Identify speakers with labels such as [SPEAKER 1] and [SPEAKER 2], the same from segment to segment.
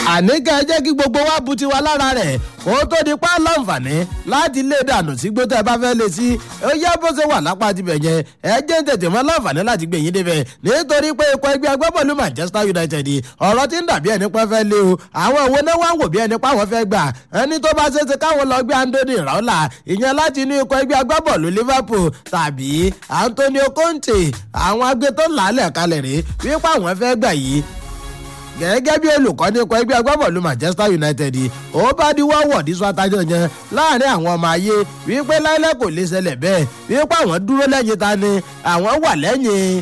[SPEAKER 1] àní ká ẹ jẹ́ kí gbogbo wa bu tiwa lára rẹ̀ kó tó di pa láǹfààní láti lé dànù sí gbó tẹ́ ẹ bá fẹ́ lé sí ó yá bó ṣe wà lápá tibẹ̀ yẹn ẹ jẹ́ ń tètè mọ́ láǹfààní láti gbẹ̀yìn débẹ̀ nítorí pé ikọ̀ ẹgbẹ́ agbábọ́ọ̀lù manchester united ọ̀rọ̀ tí ń dàbí ẹni pẹ́ fẹ́ lé o àwọn òwe náà wá ń wò bí ẹni páwọn fẹ́ gbà ẹni tó bá ṣe ṣe káwọn lọ gbé andoni raula ìyẹn láti inú ikọ̀ ẹgbẹ́ agbábọ́ọ̀lù liverpool tàbí antonio conte àwọn agbẹ́tọ́ làálẹ̀ kalẹ̀ rèé wípé àwọn fẹ́ gbà yìí gẹ́gẹ́ bí olùkọ́ ní ikọ̀ ẹgbẹ́ agbábọ́ọ̀lù manchester united ó bá di wọ́wọ́ ní sọ́tájọ́ yẹn láàrin àwọn ọmọ ayé wípé láìlẹ́ kò lè ṣẹlẹ̀ bẹ́ẹ̀ wípé àwọn dúró lẹ́yìn ta ni àwọn wà lẹ́yìn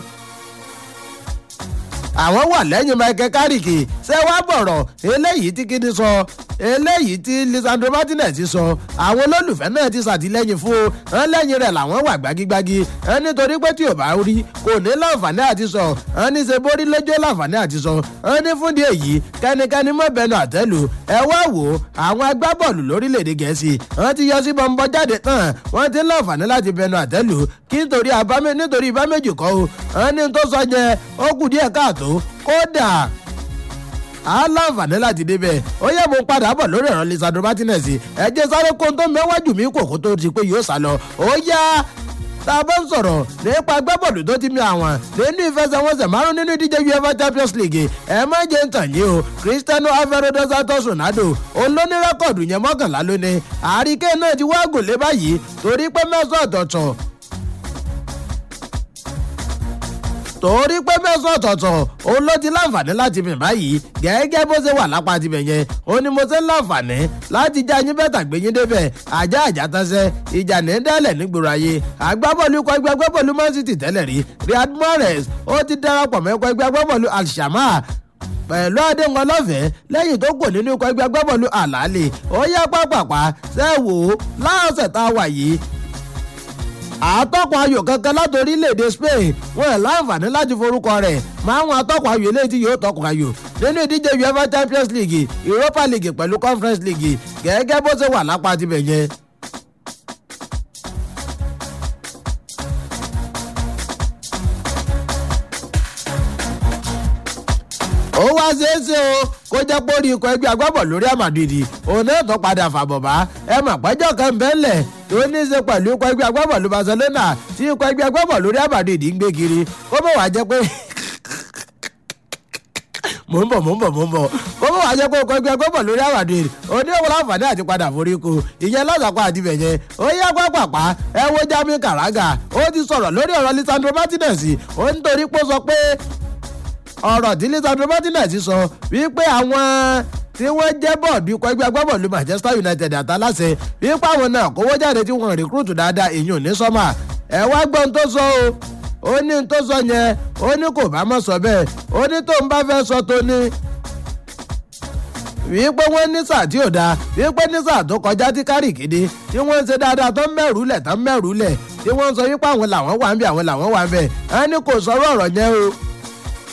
[SPEAKER 1] àwọn wà lẹ́yìn michael carrick ṣé wàá bọ̀rọ̀ eléyìí tí kíni sọ eléyìí tí lisandro martinez sọ àwọn olólùfẹ́ náà ti ṣàtìlẹ́yìn fún o ẹ̀ lẹ́yìn rẹ̀ làwọn wà gbágígbágí ẹ̀ nítorí pé tí ò bá rí kò ní láǹfààní àti sọ ẹ̀ ní ṣe borí lójó láǹfààní àti sọ ẹ̀ ní fúndì èyí kẹ́nikẹ́ni mọ́ bẹnu àtẹ́lù ẹ wá wò ó àwọn agbábọ́ọ̀lù lórílẹ̀‐èdè gẹ̀ẹ́sì wọ́n ti yọ sí bọ́ńbọ́ jáde tán wọ́n ti láǹfààní láti bẹnu àtẹ́lù kí nítorí nítorí ibà méjì kọ́ o ẹ̀ ní tó sọ yẹn ó kù díẹ̀ káàtó kódà aláǹfààní láti débẹ̀ ó yẹ mo padà bọ̀ lórí ẹ̀rọ lisandro martinez ẹ̀jẹ̀ sáré kó tó mẹ́wájú mi kò kó tó di pé yóò sá lọ ó yá tá a bá ń sọ̀rọ̀ nípa agbábọ́ọ̀lù tó ti mi àwọn nínú ìfẹsẹ̀wọnsẹ̀ márùn nínú ìdíje uefa champions league ẹ má jẹ́ ń tàn yín o cristiano alvaro dos santos ronaldo olóní rẹ́kọ̀dù yẹn mọ́kànlá lónìí àríkẹ́ náà ti wá gòlé báyìí torí pé mẹ́sàn-án ọ̀tọ̀ọ̀tọ̀ torí pé mẹ́sàn ọ̀tọ̀ọ̀tọ̀ òun ló ti láǹfààní láti mì báyìí gẹ́gẹ́ bó ṣe wà lápá tibẹ̀ yẹn ó ní mo ṣe ń láǹfààní láti já yín bẹ́tà gbé yín débẹ̀ ajá àjà tánṣẹ́ ìjà ní dálẹ̀ nígboro ayé agbábọ́ọ̀lù ikọ̀ ẹgbẹ́ agbábọ́ọ̀lù man city tẹ́lẹ̀ rí riyad mahrez ó ti darapọ̀ mọ́ ikọ̀ ẹgbẹ́ agbábọ́ọ̀lù alshama pẹ̀lú àdéhùn ọlọ́fẹ̀ẹ́ lẹ́yìn tó kò nínú ikọ̀ ẹgbẹ́ agbábọ́ọ̀lù àlàálẹ̀ ó yá pápápá sẹ́wò láọ̀sẹ̀ tá a wà yìí àtọ́kùn ayò kankan láti orílẹ̀-èdè spain wọn ẹ̀ láǹfààní láti forúkọ rẹ̀ máa ń wọn atọ́kùn ayò eléyìí tí yóò tọkùn ayò nínú ìdíje uefa champions league europa league pẹ̀lú conference league gẹ́gẹ́ bó ṣe wà lápá tibẹ̀ yẹn. ó wá ṣeéṣe o kó jẹ́ pé orí ikọ̀ ẹgbẹ́ agbábọ̀ lórí àmàdìdì òun náà tó padà fàbọ̀ bá ẹ mà pẹ́jọ́ kan bẹ́ẹ̀lẹ̀ tó ní í ṣe pẹ̀lú ikọ̀ ẹgbẹ́ agbábọ̀ lórí barcelona tí ikọ̀ ẹgbẹ́ agbábọ̀ lórí àmàdìdì ń gbé kiri kó mọ̀ wá jẹ́ pé mò ń bọ̀ mò ń bọ̀ mò ń bọ̀ kó mọ̀ wá jẹ́ pé ikọ̀ ẹgbẹ́ agbábọ̀ lórí àmàdìdì oníwọ̀n láǹfààní àti padà forí ko ìyẹn lọ́sàkó àti bẹ̀yẹn ó yá pápápá ẹ wo jami karaga ó ti sọ̀rọ̀ lórí ọ̀rọ̀ lisandro martinez ó ń torí pé ó sọ pé ọ̀rọ̀ tí lisandro martinez sọ wípé àwọn tí wọ́n jẹ́ bọ́ọ̀dù ikọ̀ ẹgbẹ́ agbábọ́ọ̀lù manchester united àtàláṣẹ wípé àwọn náà kówó jáde tí wọ́n rìkúrútù dáadáa èèyàn ní sọ́mà ẹ̀ wá gbọ́n tó sọ o ó ní tó sọ yẹn ó ní kò bá mọ̀ sọ bẹ́ẹ̀ ó ní tó ń bá fẹ́ sọ tó ní wípé wọ́n ní sáà tí ò dáa wípé ní sáà tó kọjá tí kárì kéde tí wọ́n ń ṣe dáadáa tó ń mẹ́rù lẹ̀ tó ń mẹ́rù lẹ̀ tí wọ́n ń sọ wípé àwọn làwọn wà ń bẹ̀ àwọn làwọn wà ń bẹ̀ ẹni kò sọ̀rọ̀ ọ̀rọ̀ yẹn o